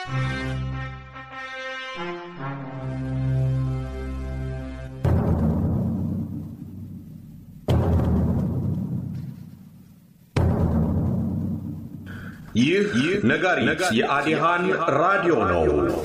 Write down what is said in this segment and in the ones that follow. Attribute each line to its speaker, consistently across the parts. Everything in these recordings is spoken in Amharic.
Speaker 1: ይህ ነጋሪት የአዲሃን ራዲዮ ነው።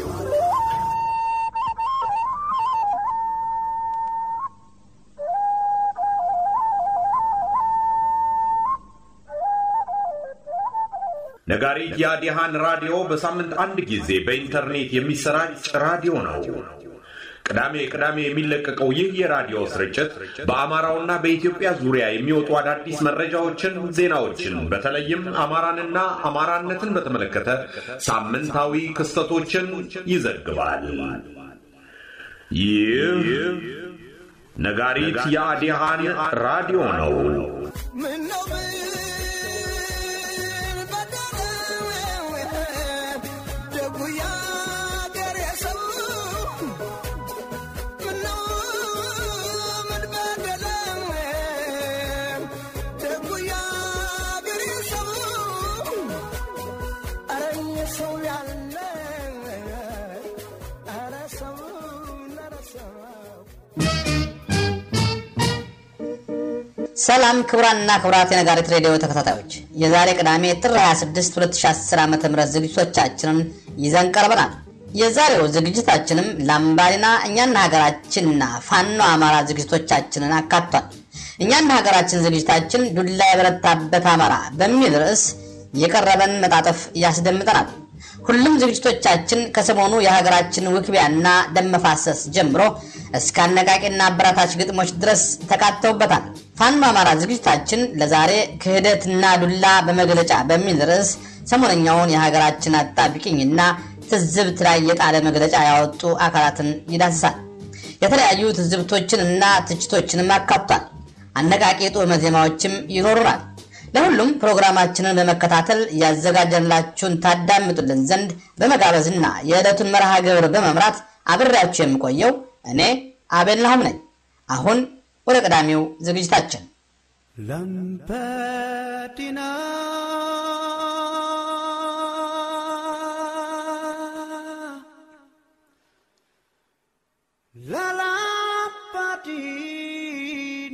Speaker 1: ነጋሪት የአዲሃን ራዲዮ በሳምንት አንድ ጊዜ በኢንተርኔት የሚሰራጭ ራዲዮ ነው። ቅዳሜ ቅዳሜ የሚለቀቀው ይህ የራዲዮ ስርጭት በአማራውና በኢትዮጵያ ዙሪያ የሚወጡ አዳዲስ መረጃዎችን፣ ዜናዎችን በተለይም አማራንና አማራነትን በተመለከተ ሳምንታዊ ክስተቶችን ይዘግባል። ይህ ነጋሪት የአዲሃን ራዲዮ ነው።
Speaker 2: ሰላም ክቡራንና ክቡራት የነጋሪት ሬዲዮ ተከታታዮች የዛሬ ቅዳሜ ጥር 26 2010 ዓ ም ዝግጅቶቻችንን ይዘን ቀርበናል። የዛሬው ዝግጅታችንም ላምባዲና እኛና ሀገራችንና ፋኖ አማራ ዝግጅቶቻችንን አካቷል። እኛና ሀገራችን ዝግጅታችን ዱላ የበረታበት አማራ በሚል ርዕስ የቀረበን መጣጠፍ ያስደምጠናል። ሁሉም ዝግጅቶቻችን ከሰሞኑ የሀገራችን ውክቢያና ደም መፋሰስ ጀምሮ እስከ አነቃቂና አበራታች ግጥሞች ድረስ ተካተውበታል። ፋኖ አማራ ዝግጅታችን ለዛሬ ክህደትና ዱላ በመግለጫ በሚል ርዕስ ሰሞነኛውን የሀገራችን አጣብቂኝና ትዝብት ላይ የጣለ መግለጫ ያወጡ አካላትን ይዳስሳል። የተለያዩ ትዝብቶችን እና ትችቶችንም አካቷል። አነቃቂ ጦመ ዜማዎችም ይኖሩናል። ለሁሉም ፕሮግራማችንን በመከታተል ያዘጋጀላችሁን ታዳምጡልን ዘንድ በመጋበዝና የዕለቱን መርሃ ግብር በመምራት አብሬያችሁ የምቆየው እኔ አቤል ናሁም ነኝ። አሁን ወደ ቀዳሚው ዝግጅታችን
Speaker 3: ላምባዲና ላላምባዲና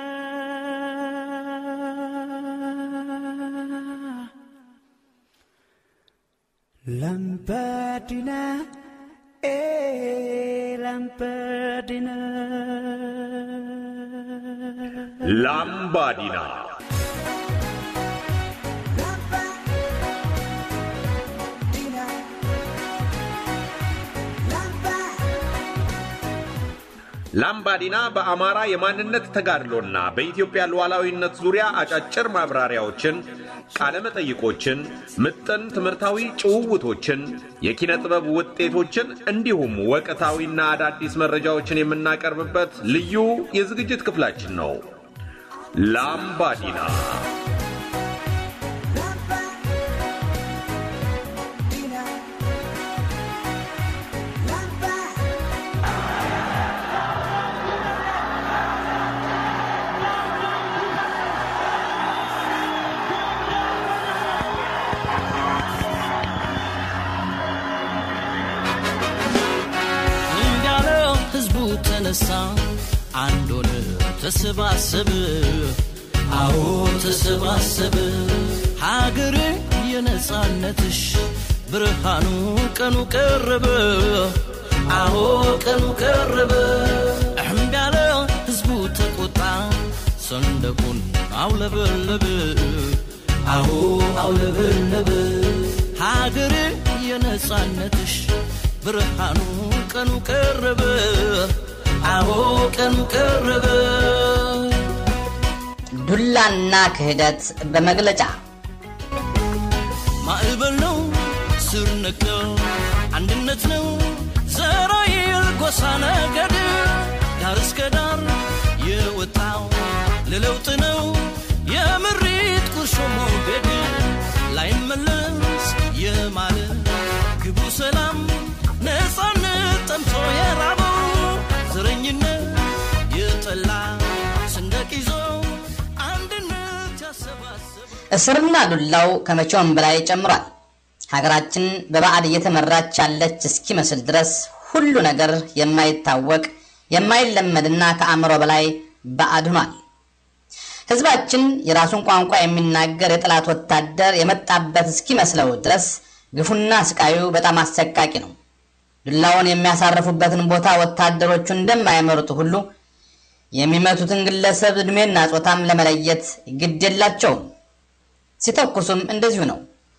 Speaker 3: ላምባዲና e lampadina
Speaker 1: ላምባዲና ላምባዲና በአማራ የማንነት ተጋድሎና በኢትዮጵያ ሉዓላዊነት ዙሪያ አጫጭር ማብራሪያዎችን፣ ቃለ መጠይቆችን፣ ምጥን ትምህርታዊ ጭውውቶችን፣ የኪነ ጥበብ ውጤቶችን እንዲሁም ወቅታዊና አዳዲስ መረጃዎችን የምናቀርብበት ልዩ የዝግጅት ክፍላችን ነው። ላምባዲና
Speaker 4: እንዳለው ህዝቡ ተነሳ አንድ ሆነ ተሰባሰበ አዎ ተሰባሰበ ሀገሬ የነጻነትሽ ብርሃኑ ቀኑ ቀረበ አዎ ቀኑ ቀረበ እምቢ ያለ ህዝቡ ተቆጣ ሰንደቁን አውለበለበ አዎ አውለበለበ ሀገሬ የነጻነትሽ ብርሃኑ ቀኑ ቀረበ አዎ ቀኑ ቀረበ
Speaker 2: ዱላና ክህደት በመግለጫ
Speaker 4: ማዕበል ነው ስር ነቀል አንድነት ነው ዘራይል ጎሳ ነገድ ዳር እስከ ዳር የወጣው ለለውጥ ነው የምሪት ቁርሾ ሞገድ ላይመለስ የማለ ግቡ ሰላም ነፃነት ጠምቶ የራበው ዘረኝነት የጠላ ሰንደቅ ይዞ አንድነት ያሰባሰበ
Speaker 2: እስርና ዱላው ከመቼውም በላይ ጨምሯል። ሀገራችን በባዕድ እየተመራች ያለች እስኪመስል ድረስ ሁሉ ነገር የማይታወቅ የማይለመድና ከአእምሮ በላይ ባዕድ ሆኗል። ህዝባችን የራሱን ቋንቋ የሚናገር የጠላት ወታደር የመጣበት እስኪመስለው ድረስ ግፉና ስቃዩ በጣም አሰቃቂ ነው። ዱላውን የሚያሳርፉበትን ቦታ ወታደሮቹ እንደማይመርጡ ሁሉ የሚመቱትን ግለሰብ ዕድሜና ጾታም ለመለየት ግድ የላቸውም። ሲተኩሱም እንደዚሁ ነው።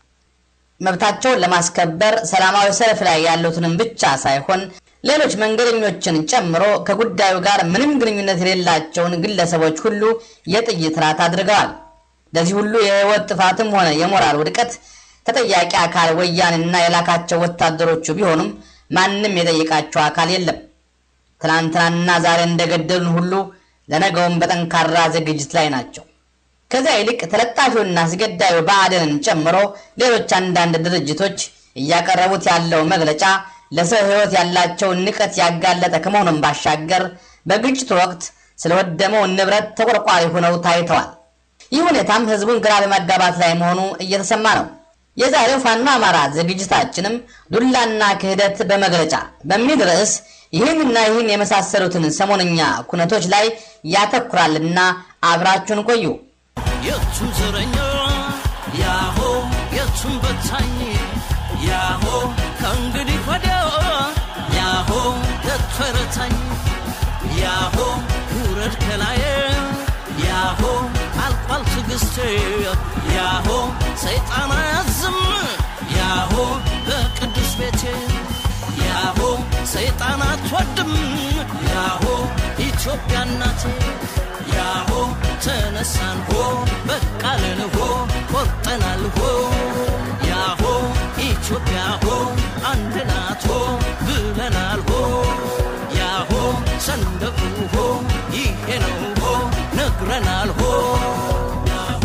Speaker 2: መብታቸውን ለማስከበር ሰላማዊ ሰልፍ ላይ ያሉትንም ብቻ ሳይሆን ሌሎች መንገደኞችን ጨምሮ ከጉዳዩ ጋር ምንም ግንኙነት የሌላቸውን ግለሰቦች ሁሉ የጥይት ራት አድርገዋል። ለዚህ ሁሉ የህይወት ጥፋትም ሆነ የሞራል ውድቀት ተጠያቂ አካል ወያኔና የላካቸው ወታደሮቹ ቢሆኑም ማንም የጠየቃቸው አካል የለም። ትናንትናና ዛሬ እንደገደሉን ሁሉ ለነገውም በጠንካራ ዝግጅት ላይ ናቸው። ከዚያ ይልቅ ተለጣፊውና አስገዳዩ ብአዴንን ጨምሮ ሌሎች አንዳንድ ድርጅቶች እያቀረቡት ያለው መግለጫ ለሰው ህይወት ያላቸውን ንቀት ያጋለጠ ከመሆኑም ባሻገር በግጭቱ ወቅት ስለወደመው ንብረት ተቆርቋሪ ሆነው ታይተዋል። ይህ ሁኔታም ህዝቡን ግራ በማጋባት ላይ መሆኑ እየተሰማ ነው። የዛሬው ፋኖ አማራ ዝግጅታችንም ዱላና ክህደት በመግለጫ በሚል ርዕስ ይህንና ይህን የመሳሰሉትን ሰሞንኛ ኩነቶች ላይ ያተኩራልና አብራችሁን ቆዩ።
Speaker 4: የቱም ዘረኛ ያሆ የቱም በታኝ ያሆ ከእንግዲህ ወዲያ ያሆ የተረታኝ ያሆ ውረድ ከላዬ ያሆ አልቋል ትዕግስቴ ያሆ ሰይጣን አያዝም ያሆ በቅዱስ ቤቴ ያሆ ሰይጣን አትወድም ያሆ ኢትዮጵያ እናቴ ያሆ ተነሳን ሆ በቃልን ሆ ቆርጠናል ሆ ያሆ ኢትዮጵያ ሆ አንድ ናት ሆ ብለናል ሆ ያሆ ሰንደቁ ሆ ይሄ ነው ሆ ነግረናል ሆ ያሆ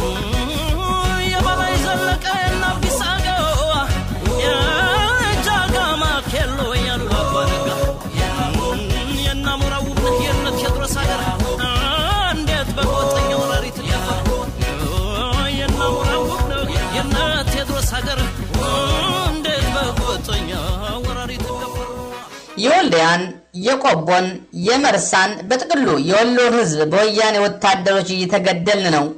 Speaker 4: የበላይ ዘለቀ የናቢስ አገው የጃጋማ ኬሎ ያሉ አባነጋ የናሙራው ውብነት የነ ቴዎድሮስ ሀገር እንዴት በጎጠኛ ወራሪት የናሙራው ውብነት የነ ቴዎድሮስ ሀገር እንዴት በጎጠኛ ወራሪት ገፈሩ
Speaker 2: የወልዲያን፣ የቆቦን፣ የመርሳን በጥቅሉ የወሎን ህዝብ በወያኔ ወታደሮች እየተገደልን ነው።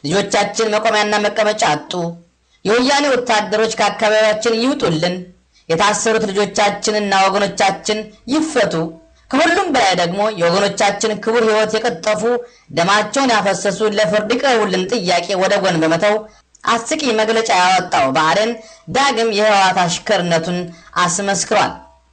Speaker 2: ልጆቻችን መቆሚያና መቀመጫ አጡ። የወያኔ ወታደሮች ከአካባቢያችን ይውጡልን። የታሰሩት ልጆቻችንና ወገኖቻችን ይፈቱ። ከሁሉም በላይ ደግሞ የወገኖቻችን ክቡር ህይወት የቀጠፉ ደማቸውን ያፈሰሱ ለፍርድ ይቅረቡልን ጥያቄ ወደ ጎን በመተው አስቂኝ መግለጫ ያወጣው ብአዴን ዳግም የህወሓት አሽከርነቱን አስመስክሯል።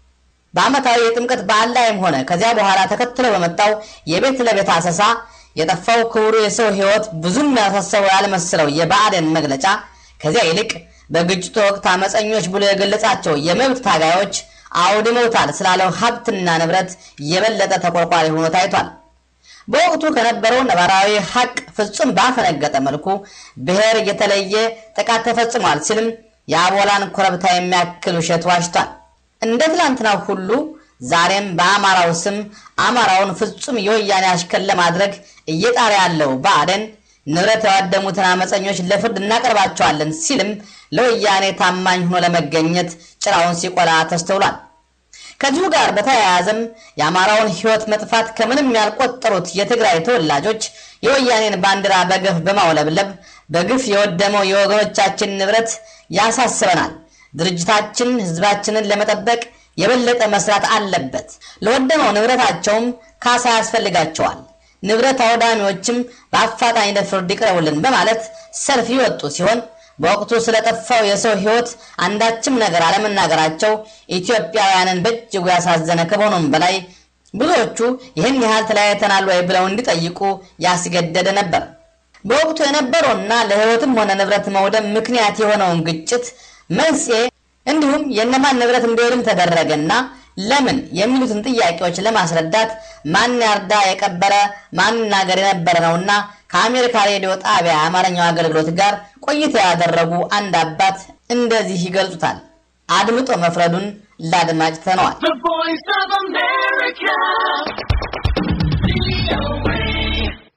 Speaker 2: በዓመታዊ የጥምቀት በዓል ላይም ሆነ ከዚያ በኋላ ተከትሎ በመጣው የቤት ለቤት አሰሳ የጠፋው ክቡሩ የሰው ህይወት ብዙም ያሳሰበው ያልመሰለው የብአዴን መግለጫ ከዚያ ይልቅ በግጭቱ ወቅት አመፀኞች ብሎ የገለጻቸው የመብት ታጋዮች አውድመውታል ስላለው ሀብትና ንብረት የበለጠ ተቆርቋሪ ሆኖ ታይቷል። በወቅቱ ከነበረው ነባራዊ ሀቅ ፍጹም ባፈነገጠ መልኩ ብሔር እየተለየ ጥቃት ተፈጽሟል ሲልም የአቦላን ኮረብታ የሚያክል ውሸት ዋሽቷል። እንደ ትላንትናው ሁሉ ዛሬም በአማራው ስም አማራውን ፍጹም የወያኔ አሽከር ለማድረግ እየጣረ ያለው ብአዴን ንብረት ያዋደሙትን አመፀኞች ለፍርድ እናቀርባቸዋለን ሲልም ለወያኔ ታማኝ ሆኖ ለመገኘት ጭራውን ሲቆላ ተስተውሏል። ከዚሁ ጋር በተያያዘም የአማራውን ሕይወት መጥፋት ከምንም ያልቆጠሩት የትግራይ ተወላጆች የወያኔን ባንዲራ በገፍ በማውለብለብ በግፍ የወደመው የወገኖቻችን ንብረት ያሳስበናል። ድርጅታችን ህዝባችንን ለመጠበቅ የበለጠ መስራት አለበት። ለወደመው ንብረታቸውም ካሳ ያስፈልጋቸዋል። ንብረት አውዳሚዎችም በአፋጣኝ ለፍርድ ይቅረቡልን በማለት ሰልፍ የወጡ ሲሆን በወቅቱ ስለጠፋው የሰው ህይወት አንዳችም ነገር አለመናገራቸው ኢትዮጵያውያንን በእጅጉ ያሳዘነ ከመሆኑም በላይ ብዙዎቹ ይህን ያህል ተለያይተናል ወይ ብለው እንዲጠይቁ ያስገደደ ነበር። በወቅቱ የነበረውና ለህይወትም ሆነ ንብረት መውደም ምክንያት የሆነውን ግጭት መንስኤ እንዲሁም የእነማን ንብረት እንዲወድም ተደረገና ለምን የሚሉትን ጥያቄዎች ለማስረዳት ማን ያርዳ የቀበረ ማን ናገር የነበረ ነውና ከአሜሪካ ሬዲዮ ጣቢያ የአማርኛው አገልግሎት ጋር ቆይታ ያደረጉ አንድ አባት እንደዚህ ይገልጹታል። አድምጦ መፍረዱን ለአድማጭ ተነዋል።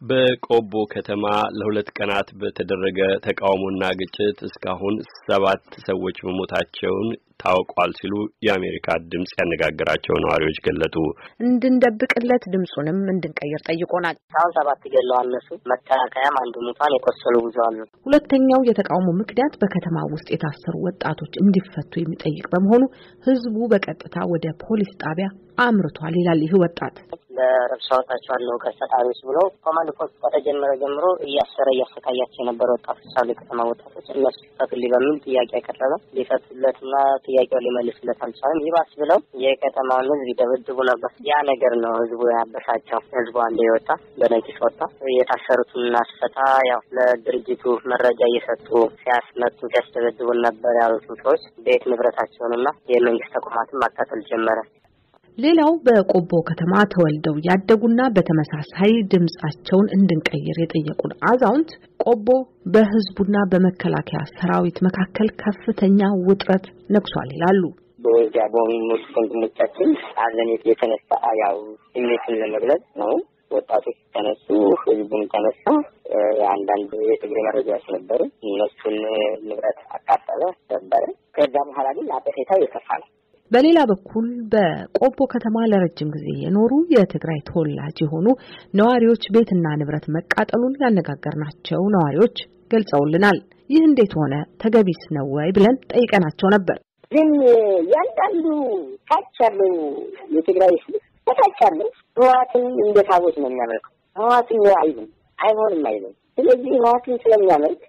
Speaker 5: በቆቦ ከተማ ለሁለት ቀናት በተደረገ ተቃውሞና ግጭት እስካሁን ሰባት ሰዎች መሞታቸውን ታውቋል ሲሉ የአሜሪካ ድምጽ ያነጋገራቸው ነዋሪዎች ገለጡ።
Speaker 6: እንድንደብቅለት ድምፁንም እንድንቀይር ጠይቆናል።
Speaker 7: እስካሁን ሰባት ገለዋል። እነሱ መከላከያም አንዱ ሙቷን የቆሰሉ ብዙ አሉ።
Speaker 6: ሁለተኛው የተቃውሞ ምክንያት በከተማ ውስጥ የታሰሩ ወጣቶች እንዲፈቱ የሚጠይቅ በመሆኑ ህዝቡ በቀጥታ ወደ ፖሊስ ጣቢያ አምርቷል ይላል ይህ ወጣት።
Speaker 7: ለረብሻ ወጣቸዋለሁ ከሰጣሪዎች ብሎ ኮማንድ ፖስት ከተጀመረ ጀምሮ እያሰረ እያሰቃያቸው የነበረ ወጣቶች አሉ። የከተማ ወጣቶች እነሱ ይፈቱልኝ በሚል ጥያቄ ያቀረበ ሊፈቱለትና ጥያቄውን ሊመልስለት አልቻለም። ይባስ ብለው የከተማውን ህዝብ ይደበድቡ ነበር። ያ ነገር ነው ህዝቡ ያበሳቸው። ህዝቡ አንድ የወጣ በነቂስ ወጣ። የታሰሩትን እናስፈታ ያው ለድርጅቱ መረጃ እየሰጡ ሲያስመቱ ሲያስደበድቡን ነበር ያሉትን ሰዎች ቤት ንብረታቸውንና የመንግስት ተቋማትን ማቃጠል ጀመረ።
Speaker 6: ሌላው በቆቦ ከተማ ተወልደው ያደጉና በተመሳሳይ ድምጻቸውን እንድንቀይር የጠየቁን አዛውንት ቆቦ በህዝቡና በመከላከያ ሰራዊት መካከል ከፍተኛ ውጥረት ነግሷል ይላሉ።
Speaker 7: በወልዲያ በሚሞቱ ወንድሞቻችን አለን የተነሳ ያው ስሜትን ለመግለጽ ነው። ወጣቶች ተነሱ፣ ህዝቡም ተነሳ። አንዳንድ የትግሬ መረጃዎች ነበሩ። እነሱን ንብረት አቃጠለ ነበረ። ከዛ በኋላ ግን አጠፌታው የከፋ ነው።
Speaker 6: በሌላ በኩል በቆቦ ከተማ ለረጅም ጊዜ የኖሩ የትግራይ ተወላጅ የሆኑ ነዋሪዎች ቤትና ንብረት መቃጠሉን ያነጋገርናቸው ነዋሪዎች ገልጸውልናል። ይህ እንዴት ሆነ? ተገቢስ ነው ወይ ብለን ጠይቀናቸው ነበር።
Speaker 7: ግን ያንዳንዱ ታች ያለው የትግራይ ህዝብ በታች ያለው ህወሓትን እንደ ታቦት ነው የሚያመልከው። ህወሓትን አይልም፣ አይሆንም አይልም። ስለዚህ ህወሓትን ስለሚያመልክ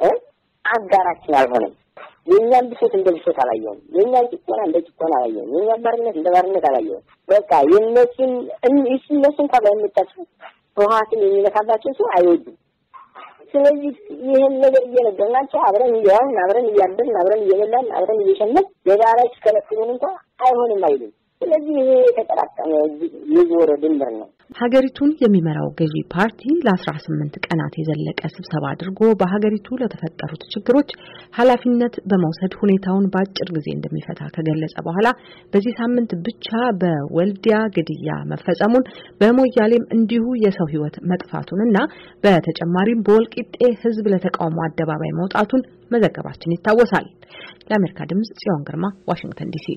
Speaker 7: አጋራችን አልሆነም። የእኛን ብሶት እንደ ብሶት አላየውም። የእኛን ጭቆና እንደ ጭቆና አላየውም። የእኛን ባርነት እንደ ባርነት አላየውም። በቃ የእነሱን እነሱ እንኳ ባይመጣቸው ህወሓትን የሚነካባቸው ሰው አይወዱም። ስለዚህ ይህን ነገር እየነገርናቸው አብረን እየዋልን አብረን እያደርን አብረን እየበላን አብረን እየሸመን የጋራ ሲከለክሉን እንኳ አይሆንም አይሉም። ስለዚህ ይሄ የተጠራቀመ የዞረ ድንበር ነው።
Speaker 6: ሀገሪቱን የሚመራው ገዢ ፓርቲ ለአስራ ስምንት ቀናት የዘለቀ ስብሰባ አድርጎ በሀገሪቱ ለተፈጠሩት ችግሮች ኃላፊነት በመውሰድ ሁኔታውን በአጭር ጊዜ እንደሚፈታ ከገለጸ በኋላ በዚህ ሳምንት ብቻ በወልዲያ ግድያ መፈጸሙን በሞያሌም እንዲሁ የሰው ሕይወት መጥፋቱንና በተጨማሪም በወልቂጤ ሕዝብ ለተቃውሞ አደባባይ መውጣቱን መዘገባችን ይታወሳል። ለአሜሪካ ድምጽ ጽዮን ግርማ ዋሽንግተን ዲሲ።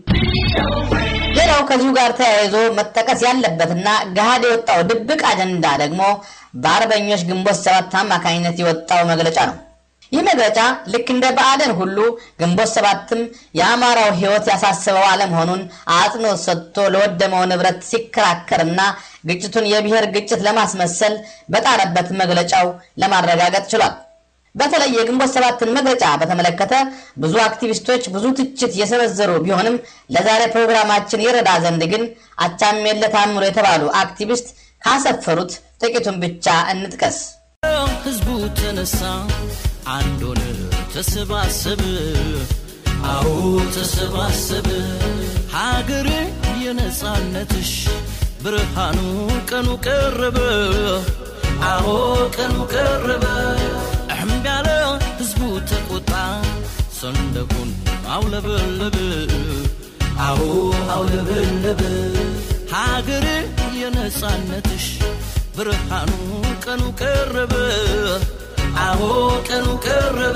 Speaker 2: ሌላው ከዚሁ ጋር ተያይዞ መጠቀስ ያለበትና ገሃድ የወጣው ድብቅ አጀንዳ ደግሞ በአርበኞች ግንቦት ሰባት አማካኝነት የወጣው መግለጫ ነው። ይህ መግለጫ ልክ እንደ ብአዴን ሁሉ ግንቦት ሰባትም የአማራው ሕይወት ያሳስበው አለመሆኑን አጽንኦት ሰጥቶ ለወደመው ንብረት ሲከራከርና ግጭቱን የብሔር ግጭት ለማስመሰል በጣረበት መግለጫው ለማረጋገጥ ችሏል። በተለይ የግንቦት ሰባትን መግለጫ በተመለከተ ብዙ አክቲቪስቶች ብዙ ትችት የሰነዘሩ ቢሆንም ለዛሬ ፕሮግራማችን ይረዳ ዘንድ ግን አቻምየለህ ታምሩ የተባሉ አክቲቪስት ካሰፈሩት ጥቂቱን ብቻ እንጥቀስ።
Speaker 4: ህዝቡ ተነሳ፣ አንድ ሆነ፣ ተሰባሰበ። አዎ ተሰባሰበ። ሀገሬ የነጻነትሽ ብርሃኑ ቀኑ ቀረበ። አዎ ቀኑ ቀረበ። እምቢ ያለ ህዝቡ ተቆጣ፣ ሰንደቁን አውለበለበ። አዎ አውለበለበ። ሀገሬ የነጻነትሽ ብርሃኑ ቀኑ ቀረበ። አዎ ቀኑ ቀረበ።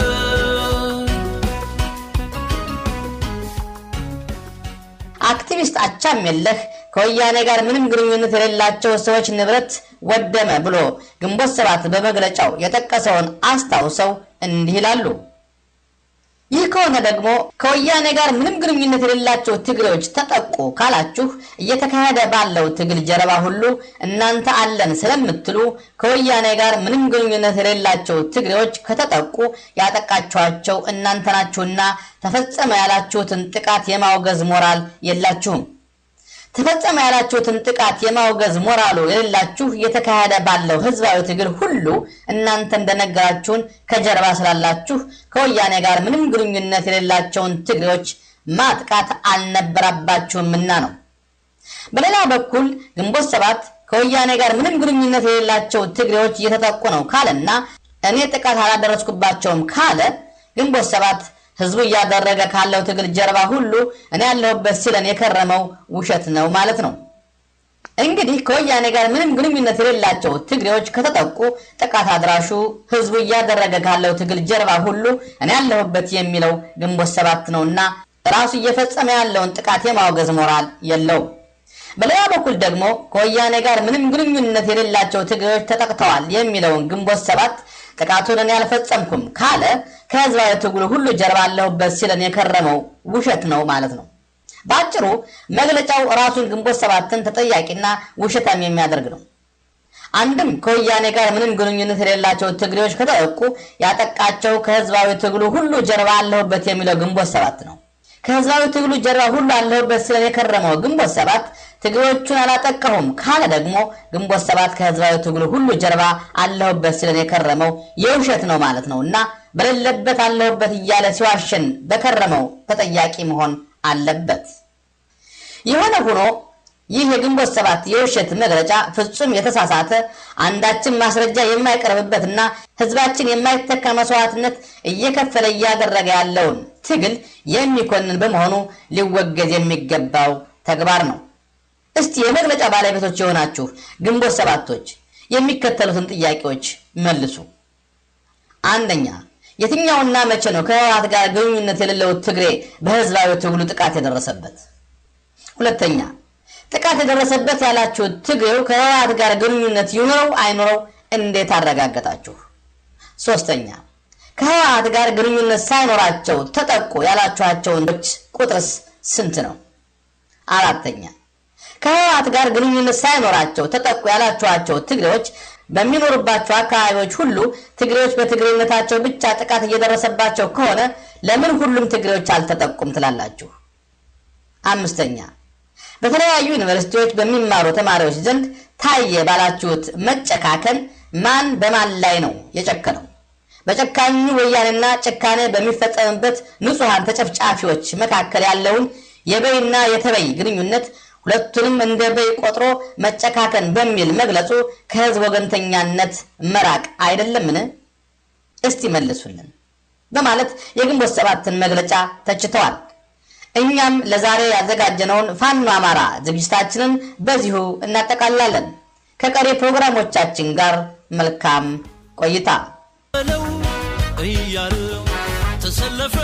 Speaker 2: አክቲቪስት አቻምየለህ ከወያኔ ጋር ምንም ግንኙነት የሌላቸው ሰዎች ንብረት ወደመ ብሎ ግንቦት ሰባት በመግለጫው የጠቀሰውን አስታውሰው እንዲህ ይላሉ። ይህ ከሆነ ደግሞ ከወያኔ ጋር ምንም ግንኙነት የሌላቸው ትግሬዎች ተጠቁ ካላችሁ እየተካሄደ ባለው ትግል ጀርባ ሁሉ እናንተ አለን ስለምትሉ ከወያኔ ጋር ምንም ግንኙነት የሌላቸው ትግሬዎች ከተጠቁ ያጠቃችኋቸው እናንተ ናችሁና ተፈጸመ ያላችሁትን ጥቃት የማውገዝ ሞራል የላችሁም። ተፈጸመ ያላችሁትን ጥቃት የማውገዝ ሞራሉ የሌላችሁ እየተካሄደ ባለው ህዝባዊ ትግል ሁሉ እናንተ እንደነገራችሁን ከጀርባ ስላላችሁ ከወያኔ ጋር ምንም ግንኙነት የሌላቸውን ትግሬዎች ማጥቃት አልነበረባችሁምና ነው። በሌላ በኩል ግንቦት ሰባት ከወያኔ ጋር ምንም ግንኙነት የሌላቸው ትግሬዎች እየተጠቁ ነው ካለና እኔ ጥቃት አላደረስኩባቸውም ካለ ግንቦት ሰባት ህዝቡ እያደረገ ካለው ትግል ጀርባ ሁሉ እኔ ያለሁበት ሲለን የከረመው ውሸት ነው ማለት ነው። እንግዲህ ከወያኔ ጋር ምንም ግንኙነት የሌላቸው ትግሬዎች ከተጠቁ ጥቃት አድራሹ ህዝቡ እያደረገ ካለው ትግል ጀርባ ሁሉ እኔ ያለሁበት የሚለው ግንቦት ሰባት ነውና ራሱ እየፈጸመ ያለውን ጥቃት የማውገዝ ሞራል የለውም። በሌላ በኩል ደግሞ ከወያኔ ጋር ምንም ግንኙነት የሌላቸው ትግሬዎች ተጠቅተዋል የሚለውን ግንቦት ሰባት ጥቃቱን እኔ አልፈጸምኩም ካለ ከህዝባዊ ትግሉ ሁሉ ጀርባ አለሁበት ሲለን የከረመው ውሸት ነው ማለት ነው። በአጭሩ መግለጫው ራሱን ግንቦት ሰባትን ተጠያቂና ውሸታም የሚያደርግ ነው። አንድም ከወያኔ ጋር ምንም ግንኙነት የሌላቸው ትግሬዎች ከተጠቁ ያጠቃቸው ከህዝባዊ ትግሉ ሁሉ ጀርባ አለሁበት የሚለው ግንቦት ሰባት ነው። ከህዝባዊ ትግሉ ጀርባ ሁሉ አለሁበት ሲለን የከረመው ግንቦት ሰባት ትግሬዎቹን አላጠቃሁም ካለ ደግሞ ግንቦት ሰባት ከህዝባዊ ትግሉ ሁሉ ጀርባ አለሁበት ሲለን የከረመው የውሸት ነው ማለት ነው እና በሌለበት አለሁበት እያለ ሲዋሸን በከረመው ተጠያቂ መሆን አለበት። የሆነ ሆኖ ይህ የግንቦት ሰባት የውሸት መግለጫ ፍጹም የተሳሳተ አንዳችን ማስረጃ የማይቀርብበትና ህዝባችን የማይተካ መስዋዕትነት እየከፈለ እያደረገ ያለውን ትግል የሚኮንን በመሆኑ ሊወገዝ የሚገባው ተግባር ነው። እስቲ የመግለጫ ባለቤቶች የሆናችሁ ግንቦት ሰባቶች የሚከተሉትን ጥያቄዎች መልሱ። አንደኛ፣ የትኛውና መቼ ነው ከህወሓት ጋር ግንኙነት የሌለው ትግሬ በህዝባዊ ትግሉ ጥቃት የደረሰበት? ሁለተኛ፣ ጥቃት የደረሰበት ያላችሁት ትግሬው ከህወሓት ጋር ግንኙነት ይኑረው አይኑረው እንዴት አረጋገጣችሁ? ሶስተኛ፣ ከህወሓት ጋር ግንኙነት ሳይኖራቸው ተጠቁ ያላችኋቸውን ቁጥርስ ስንት ነው? አራተኛ ከህወሓት ጋር ግንኙነት ሳይኖራቸው ተጠቁ ያላችኋቸው ትግሬዎች በሚኖሩባቸው አካባቢዎች ሁሉ ትግሬዎች በትግሬነታቸው ብቻ ጥቃት እየደረሰባቸው ከሆነ ለምን ሁሉም ትግሬዎች አልተጠቁም ትላላችሁ? አምስተኛ በተለያዩ ዩኒቨርሲቲዎች በሚማሩ ተማሪዎች ዘንድ ታየ ባላችሁት መጨካከን ማን በማን ላይ ነው የጨከነው? በጨካኙ ወያኔና ጭካኔ በሚፈጸምበት ንጹሐን ተጨፍጫፊዎች መካከል ያለውን የበይና የተበይ ግንኙነት ሁለቱንም እንደ በይ ቆጥሮ መጨካከን በሚል መግለጹ ከህዝብ ወገንተኛነት መራቅ አይደለምን? እስቲ መልሱልን በማለት የግንቦት ሰባትን መግለጫ ተችተዋል። እኛም ለዛሬ ያዘጋጀነውን ፋኖ አማራ ዝግጅታችንን በዚሁ እናጠቃላለን። ከቀሪ ፕሮግራሞቻችን ጋር መልካም ቆይታ።
Speaker 4: በለው እያለ ተሰለፈ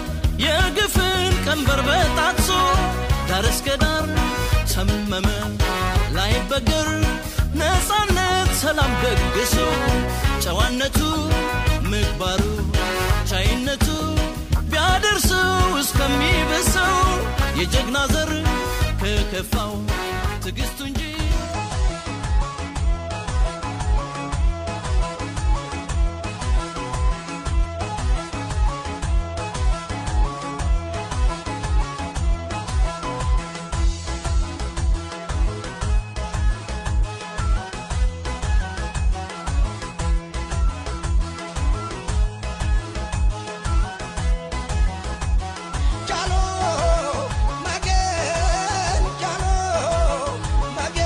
Speaker 4: የግፍን ቀንበር በጣጥሶ ዳር እስከ ዳር ተመመ ላይ በገር ነፃነት ሰላም ደግሶ ጨዋነቱ ምግባሩ ቻይነቱ ቢያደርሰው እስከሚበሰው የጀግና ዘር ከከፋው ትዕግስቱ እንጂ
Speaker 8: Jalo, Magen, Jalo,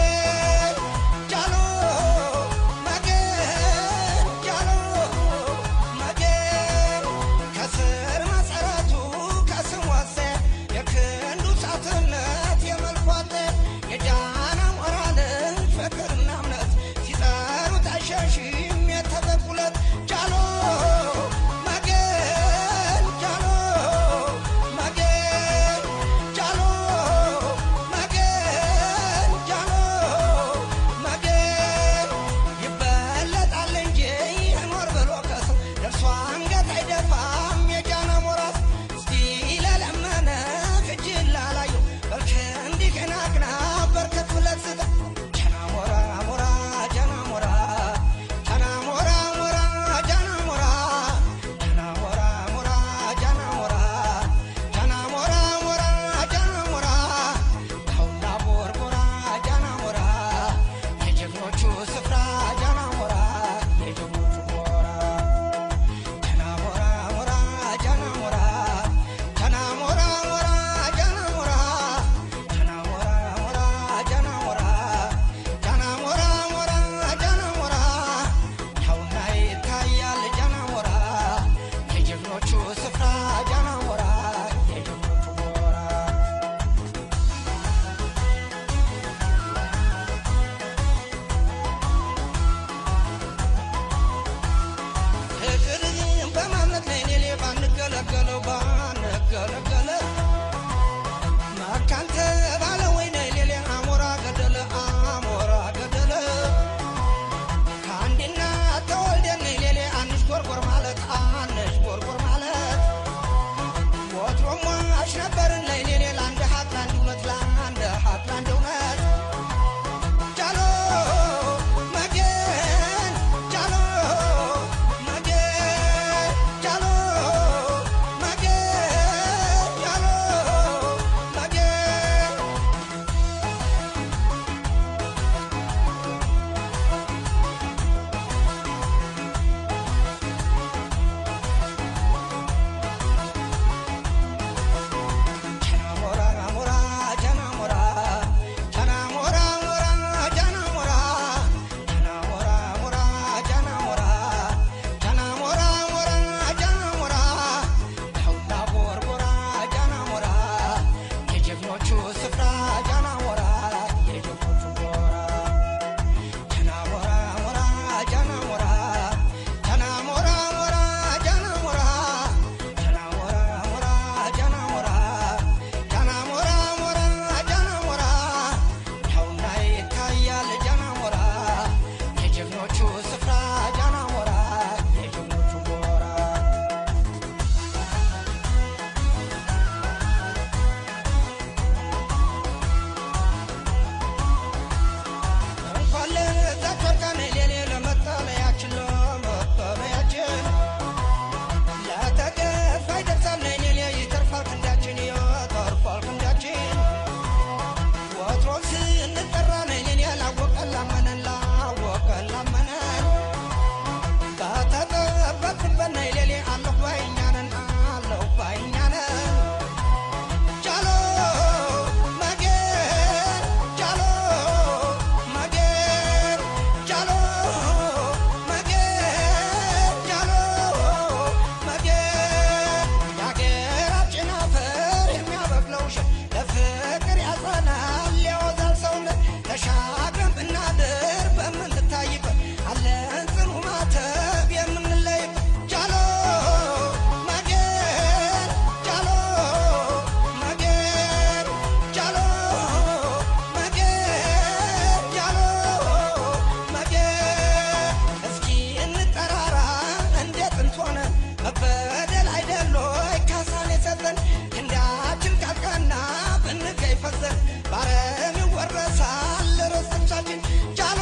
Speaker 8: ነፍሳችን ጃሎ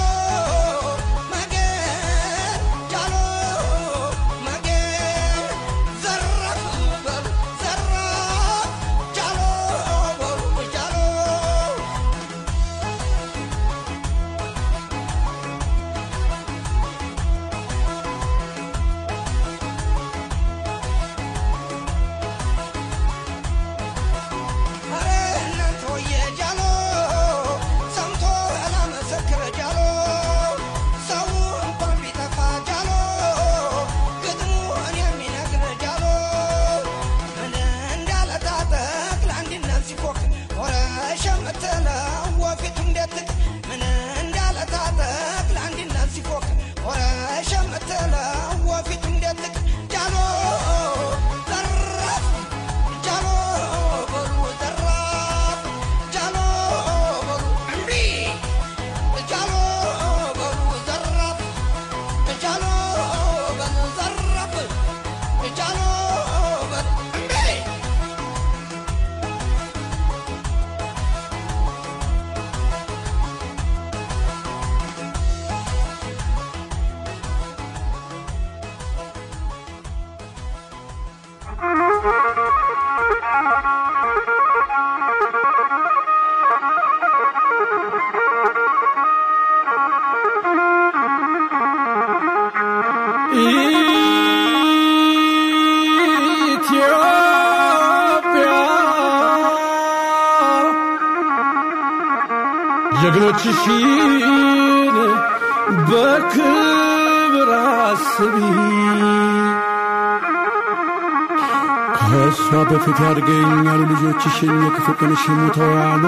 Speaker 8: መገን ጃሎ መገን ዘራፍ በሉ ዘራፍ ጃሎ በሉ ጃሎ አረ እናንተ ወየ ጃሎ ሰምቶ ያላመሰክረ ጃሎ ሰው እንኳን ቢጠፋ ጃሎ ግጥሙን የሚነግር ጃሎ ምን እንዳለ ታጠቅ ለአንድነት ሲፎክ ወረ ሸመተለው ወፊቱ እንደትቅ ምን እንዳለ ታጠቅ ለአንድነት ሲፎክ ወረ ሸመተለው ወፊቱ እንደትቅ ጃሎ ዘራፍ ጃሎ በሉ ዘራፍ ጃሎ በሉ እምቢ ጃሎ በሉ ዘራፍ ጃሎ በሉ ዘራፍ ጃሎ በሉ እምቢ
Speaker 3: ኢትዮጵያ ጀግኖችሽን በክብር አስቢ ከእሷ በፊት ያድገኛሉ ልጆችሽን የክፉ ቀንሽ ሙተው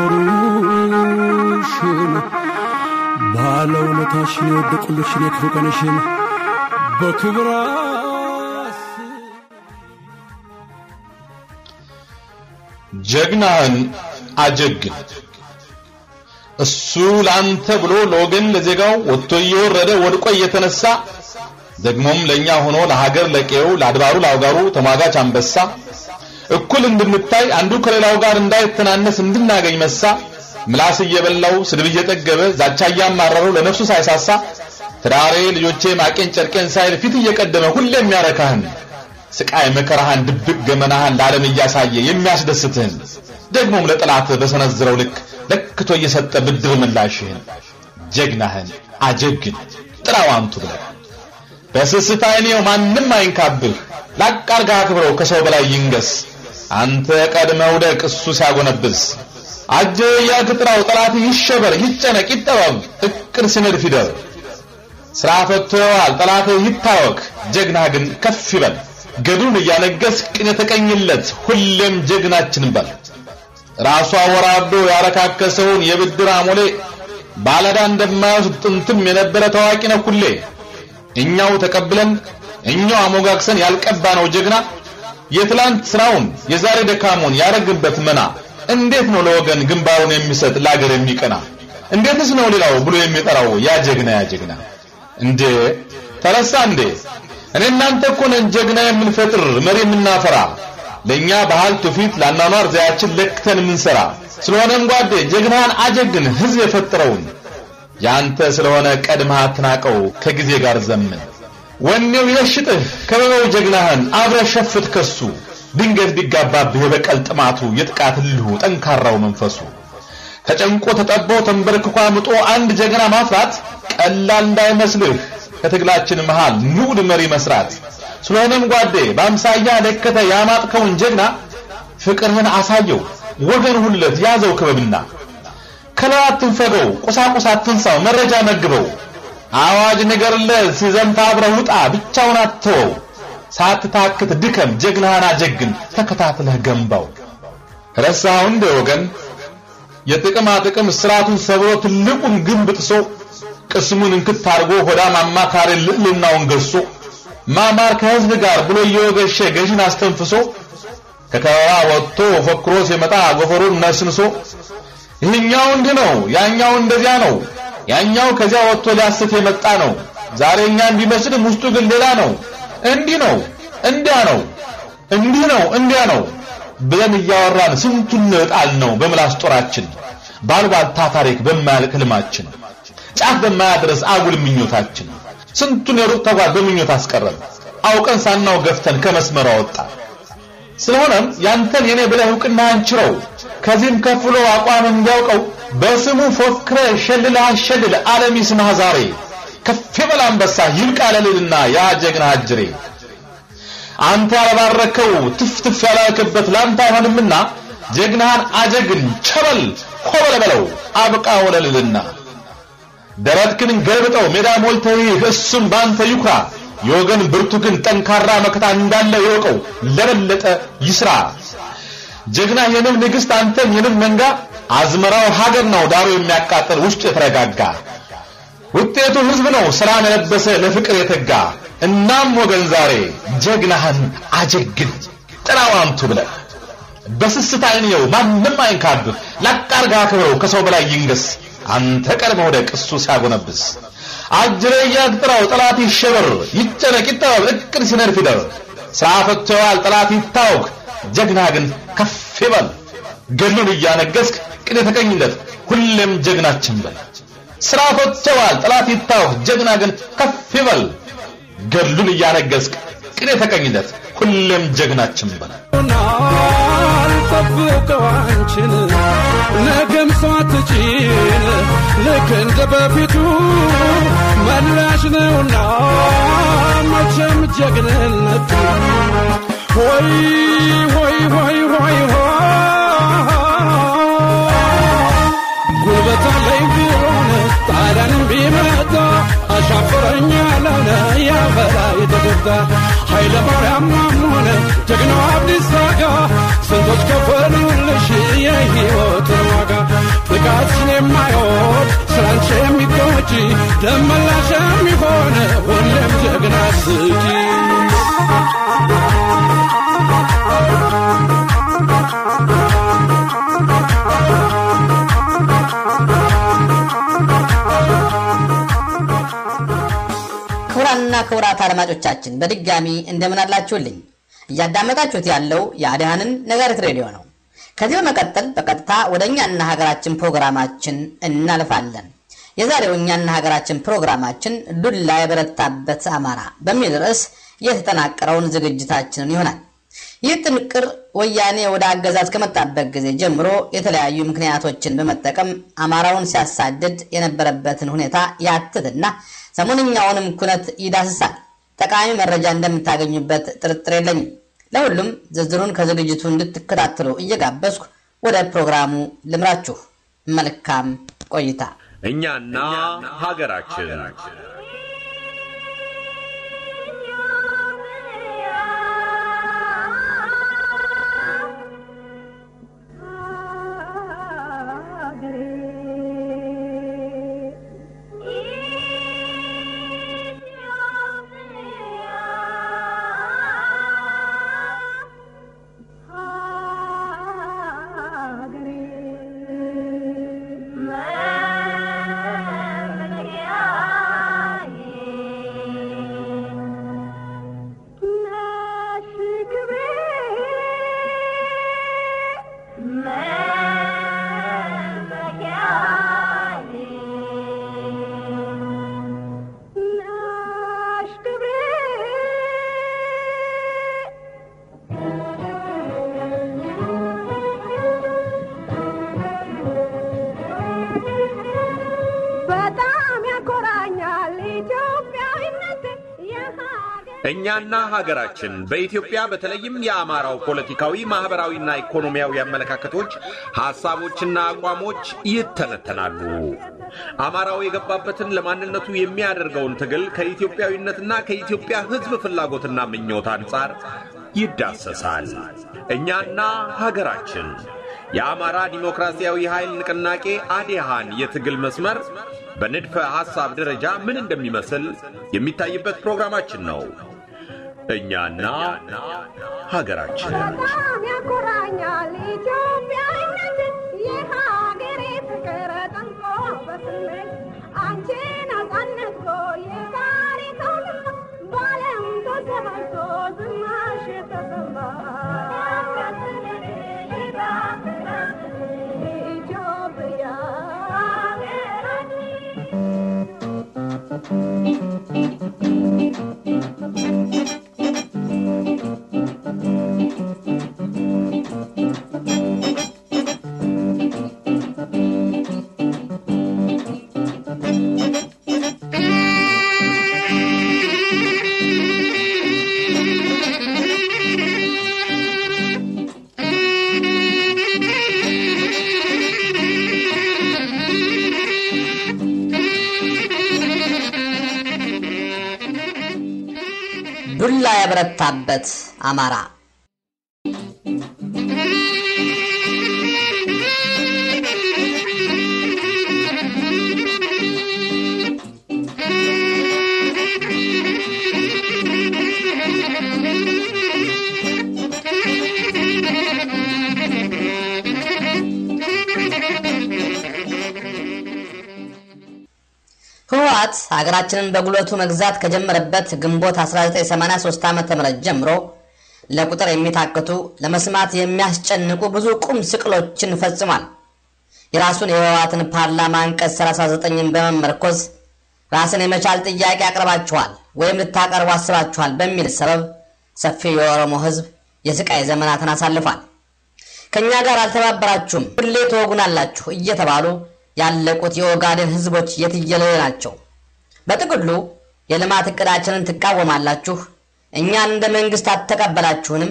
Speaker 3: ያኖሩሽን ባለውለታሽን የወደቁልሽን የክፉ ቀንሽን በክብር አስቢ
Speaker 9: ጀግናህን አጀግን። እሱ ለአንተ ብሎ ለወገን ለዜጋው ወጥቶ እየወረደ ወድቆ እየተነሳ ደግሞም ለኛ ሆኖ ለሀገር ለቀየው ለአድባሩ ለአውጋሩ ተሟጋች አንበሳ እኩል እንድንታይ አንዱ ከሌላው ጋር እንዳይተናነስ እንድናገኝ መሳ ምላስ እየበላው ስድብ እየጠገበ ዛቻ እያማረረው ለነፍሱ ሳይሳሳ ትዳሬ ልጆቼ ማቄን ጨርቄን ሳይል ፊት እየቀደመ ሁሌ የሚያረካህን ስቃይ መከራህን ድብቅ ገመናህን ለዓለም እያሳየ የሚያስደስትህን ደግሞም ለጠላት በሰነዝረው ልክ ለክቶ እየሰጠ ብድር ምላሽህን ጀግናህን አጀግን ጥራው አንቱ ብለህ በስስት አይኔው ማንም አይንካብህ ላቅ አርገህ አክብረው ከሰው በላይ ይንገስ አንተ ቀድመህ ውደቅ እሱ ሲያጎነብስ አጀ እያልክ ጥራው ጠላት ይሸበር ይጨነቅ ይጠበብ እቅድ ሲነድፍ ይደር ስራ ፈቶዋል ጠላትህ ይታወክ ጀግናህ ግን ከፍ ይበል ገዱን እያነገስ ቅን የተቀኝለት ሁሌም ጀግናችን በል ራሱ አወራዶ ያረካከሰውን የብድር አሞሌ ባለዳ እንደማይወስድ ጥንትም የነበረ ታዋቂ ነው ሁሌ እኛው ተቀብለን እኛው አሞጋግሰን ያልቀባነው ጀግና የትላንት ስራውን የዛሬ ደካሙን ያረግበት መና እንዴት ነው ለወገን ግንባሩን የሚሰጥ ለአገር የሚቀና እንዴትስ ነው ሌላው ብሎ የሚጠራው ያ ጀግና ያ ጀግና እንዴ ተረሳ እንዴ እኔ እናንተ እኮ ነን ጀግና የምንፈጥር መሪ የምናፈራ ለኛ ባህል ትውፊት ለአኗኗር ዘያችን ለክተን የምንሰራ ስለሆነም ጓዴ ጀግናን አጀግን ህዝብ የፈጠረውን ያንተ ስለሆነ ቀድመህ አትናቀው ከጊዜ ጋር ዘምን ወኔው ይለሽጥህ ከበበው ጀግናህን አብረ ሸፍት ከሱ ድንገት ቢጋባብህ የበቀል ጥማቱ የጥቃት ልሁ ጠንካራው መንፈሱ ተጨንቆ ተጠቦ ተንበርክኮ አምጦ አንድ ጀግና ማፍራት ቀላል እንዳይመስልህ ከትግላችን መሃል ንዑድ መሪ መስራት ስለሆነም ጓዴ በአምሳያ ለከተ ያማጥከውን ጀግና ፍቅርህን አሳየው ወገን ሁለት ያዘው ክበብና ከላይ አትንፈገው ቁሳቁስ አትንሳው መረጃ መግበው አዋጅ ንገርለት ሲዘምት አብረህ ውጣ ብቻውን አትተወው ሳትታክት ድከም ጀግናህን አጀግን ተከታትለህ ገንባው ረሳኸው እንደ ወገን የጥቅማ ጥቅም ስርዓቱን ሰብሮ ትልቁን ግንብ ጥሶ ቅስሙን እንክት አድርጎ ሆዳም አማካሪ ልዕልናውን ገሶ ማማር ከህዝብ ጋር ብሎ እየወገሸ ገዥን አስተንፍሶ ከከበባ ወጥቶ ፎክሮ ሲመጣ ጎፈሩን ነስንሶ ይህኛው እንዲህ ነው ያኛው እንደዚያ ነው ያኛው ከዚያ ወጥቶ ሊያስት የመጣ ነው ዛሬ እኛን ቢመስልም ውስጡ ግን ሌላ ነው እንዲህ ነው እንዲያ ነው እንዲህ ነው እንዲያ ነው ብለን እያወራን ስንቱን እጣል ነው በምላስ ጦራችን ባልባልታ ታሪክ በማያልቅ ህልማችን ጫፍ በማያድረስ አጉል ምኞታችን ስንቱን የሩቅ ተጓዝ በምኞት አስቀረን። አውቀን ሳናው ገፍተን ከመስመሩ አወጣ። ስለሆነም ያንተን የኔ ብለህ እውቅና አንችረው ከዚህም ከፍሎ አቋም እንዲያውቀው በስሙ ፎክረ ሸልለ አሸልለ ዓለም ይስማህ ዛሬ ከፍ በል አንበሳ ይብቃ ለልልና ያ ጀግና አጅሬ አንተ ያልባረከው ትፍትፍ ያላልክበት ላንተ አይሆንምና ጀግናህን አጀግን ቸበል ኮበለ በለው አብቃ ወለልልና ደረትክን ገልብጠው ሜዳ ሞልተህ እሱም ባንተ ይኩራ የወገን ብርቱ ግን ጠንካራ መከታ እንዳለ ይወቀው ለበለጠ ይስራ ጀግና የንብ ንግሥት አንተም የንብ መንጋ አዝመራው ሀገር ነው ዳሩ የሚያቃጥል ውስጡ የተረጋጋ ውጤቱ ህዝብ ነው ሰላም የለበሰ ለፍቅር የተጋ እናም ወገን ዛሬ ጀግናህን አጀግን ጥራው አንቱ ብለህ በስስት አይንየው ማንም አይንካብህ ላቃርጋ አክብረው ከሰው በላይ ይንገስ አንተ ቀድመ ወደቅ እሱ ሲያጎነብስ አጅሬ እያጥራው ጠላት ይሸበር ይጨነቅ ይጠበብ እቅድ ሲነድፍ ይደር ስራ ፈትተዋል ጠላት ይታወክ ጀግና ግን ከፍ ይበል ገድሉን እያነገስክ ቅን የተቀኝለት ሁሌም ጀግናችን በል ስራ ፈትተዋል ጠላት ይታወክ ጀግና ግን ከፍ ይበል ገድሉን እያነገስክ ቅን የተቀኝለት ሁሌም ጀግናችን በል
Speaker 3: አልጠብቀው አንቺን ነገም ሳትጭን ልክ እንደ በፊቱ መላሽ ነውና መቼም ጀግንነት ሆይ ሆይ ሆይ ሆይ ጉልበት አለኝ ቢሆን ጣሊያንም ቢመጣ አሻፈረኝ ያለነ ያበላ የተጎዳ ኃይለ ማርያም ሆነ ጀግናው አብዲስ አጋ ስንቶች ከፈሉልሽ የሕይወትን ዋጋ ጥቃትሽን የማይወድ ስራንቺ የሚቆጭ ደመላሽ የሚሆን ሁሌም ጀግና ስጪ
Speaker 2: ክቡራንና ክቡራት አድማጮቻችን በድጋሚ እንደምን አላችሁልኝ? እያዳመጣችሁት ያለው የአድሃንን ነጋሪት ሬዲዮ ነው። ከዚህ በመቀጠል በቀጥታ ወደ እኛና ሀገራችን ፕሮግራማችን እናልፋለን። የዛሬው እኛና ሀገራችን ፕሮግራማችን ዱላ የበረታበት አማራ በሚል ርዕስ የተጠናቀረውን ዝግጅታችንን ይሆናል። ይህ ጥንቅር ወያኔ ወደ አገዛዝ ከመጣበት ጊዜ ጀምሮ የተለያዩ ምክንያቶችን በመጠቀም አማራውን ሲያሳድድ የነበረበትን ሁኔታ ያትትና ሰሞንኛውንም ኩነት ይዳስሳል። ጠቃሚ መረጃ እንደምታገኙበት ጥርጥር የለኝም። ለሁሉም ዝርዝሩን ከዝግጅቱ እንድትከታተሉ እየጋበዝኩ ወደ ፕሮግራሙ ልምራችሁ። መልካም ቆይታ።
Speaker 1: እኛና ሀገራችን
Speaker 10: በጣም ያኮራኛል ኢትዮጵያዊነት
Speaker 1: እኛና ሀገራችን በኢትዮጵያ በተለይም የአማራው ፖለቲካዊ፣ ማህበራዊና ኢኮኖሚያዊ አመለካከቶች፣ ሐሳቦችና አቋሞች ይተነተናሉ። አማራው የገባበትን ለማንነቱ የሚያደርገውን ትግል ከኢትዮጵያዊነትና ከኢትዮጵያ ሕዝብ ፍላጎትና ምኞት አንጻር ይዳሰሳል። እኛና ሀገራችን የአማራ ዲሞክራሲያዊ ኃይል ንቅናቄ አዴሃን የትግል መስመር በንድፈ ሐሳብ ደረጃ ምን እንደሚመስል የሚታይበት ፕሮግራማችን ነው። እኛና ሀገራችን
Speaker 10: በጣም ያኮራኛል ኢትዮጵያዊነት የሀገሬ ፍቅር ጠንቆ በስሜት አንቺ ነጻነት የዛሬ ትውልድ በዓለም ተሰማይቶ ዝናሽ ተሰማ ኢትዮጵያ
Speaker 2: የበረታበት አማራ ህወሓት ሀገራችንን በጉልበቱ መግዛት ከጀመረበት ግንቦት 1983 ዓ ም ጀምሮ ለቁጥር የሚታክቱ ለመስማት የሚያስጨንቁ ብዙ ቁም ስቅሎችን ፈጽሟል። የራሱን የህወሓትን ፓርላማ አንቀጽ 39ን በመመርኮዝ ራስን የመቻል ጥያቄ አቅርባችኋል ወይም ልታቀርቡ አስባችኋል በሚል ሰበብ ሰፊው የኦሮሞ ህዝብ የስቃይ ዘመናትን አሳልፏል። ከእኛ ጋር አልተባበራችሁም፣ ሁሌ ትወጉናላችሁ እየተባሉ ያለቁት የኦጋዴን ህዝቦች የትየለሌ ናቸው። በጥቅሉ የልማት እቅዳችንን ትቃወማላችሁ፣ እኛን እንደ መንግስት አትተቀበላችሁንም፣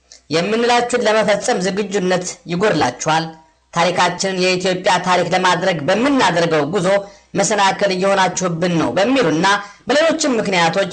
Speaker 2: የምንላችሁን ለመፈጸም ዝግጁነት ይጎድላችኋል፣ ታሪካችንን የኢትዮጵያ ታሪክ ለማድረግ በምናደርገው ጉዞ መሰናክል እየሆናችሁብን ነው በሚሉና በሌሎችም ምክንያቶች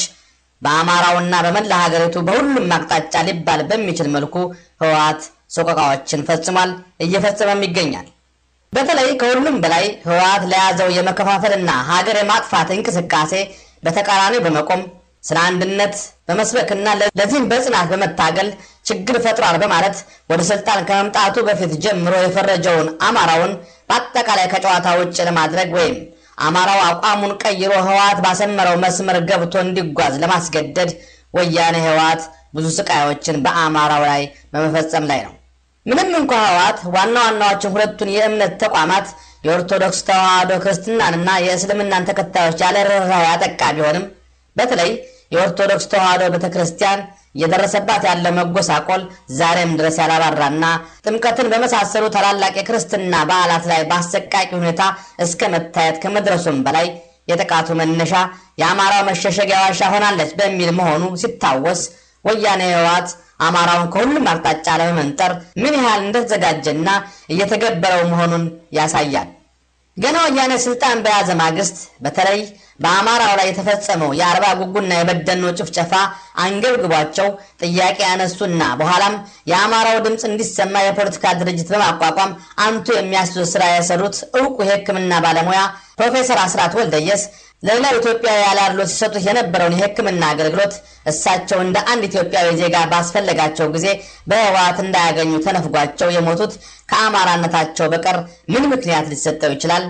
Speaker 2: በአማራውና በመላ ሀገሪቱ በሁሉም አቅጣጫ ሊባል በሚችል መልኩ ህወሓት ሰቆቃዎችን ፈጽሟል፣ እየፈጸመም ይገኛል። በተለይ ከሁሉም በላይ ህወሓት ለያዘው የመከፋፈልና ሀገር የማጥፋት እንቅስቃሴ በተቃራኒው በመቆም ስለ አንድነት በመስበክና ለዚህም በጽናት በመታገል ችግር ፈጥሯል በማለት ወደ ስልጣን ከመምጣቱ በፊት ጀምሮ የፈረጀውን አማራውን በአጠቃላይ ከጨዋታ ውጭ ለማድረግ ወይም አማራው አቋሙን ቀይሮ ህወሓት ባሰመረው መስመር ገብቶ እንዲጓዝ ለማስገደድ ወያኔ ህወሓት ብዙ ስቃዮችን በአማራው ላይ በመፈጸም ላይ ነው። ምንም እንኳ ህወሓት ዋና ዋናዎችን ሁለቱን የእምነት ተቋማት የኦርቶዶክስ ተዋህዶ ክርስትናንና የእስልምናን ተከታዮች ያለ ርኅራኄ ያጠቃ ቢሆንም በተለይ የኦርቶዶክስ ተዋህዶ ቤተ ክርስቲያን እየደረሰባት ያለ መጎሳቆል ዛሬም ድረስ ያላባራና ጥምቀትን በመሳሰሉ ታላላቅ የክርስትና በዓላት ላይ በአሰቃቂ ሁኔታ እስከ መታየት ከመድረሱም በላይ የጥቃቱ መነሻ የአማራው መሸሸጊያ ዋሻ ሆናለች በሚል መሆኑ ሲታወስ ወያኔ ህወሓት አማራውን ከሁሉም አቅጣጫ ለመመንጠር ምን ያህል እንደተዘጋጀና እየተገበረው መሆኑን ያሳያል። ገና ወያኔ ስልጣን በያዘ ማግስት በተለይ በአማራው ላይ የተፈጸመው የአርባ ጉጉና የበደኖ ጭፍጨፋ አንገብግቧቸው ጥያቄ ያነሱና በኋላም የአማራው ድምፅ እንዲሰማ የፖለቲካ ድርጅት በማቋቋም አንቱ የሚያስዙ ስራ የሰሩት እውቁ የሕክምና ባለሙያ ፕሮፌሰር አስራት ወልደየስ ለሌላው ኢትዮጵያዊ ያላድሎ ሲሰጡት የነበረውን የሕክምና አገልግሎት እሳቸው እንደ አንድ ኢትዮጵያዊ ዜጋ ባስፈለጋቸው ጊዜ በህወሓት እንዳያገኙ ተነፍጓቸው የሞቱት ከአማራነታቸው በቀር ምን ምክንያት ሊሰጠው ይችላል?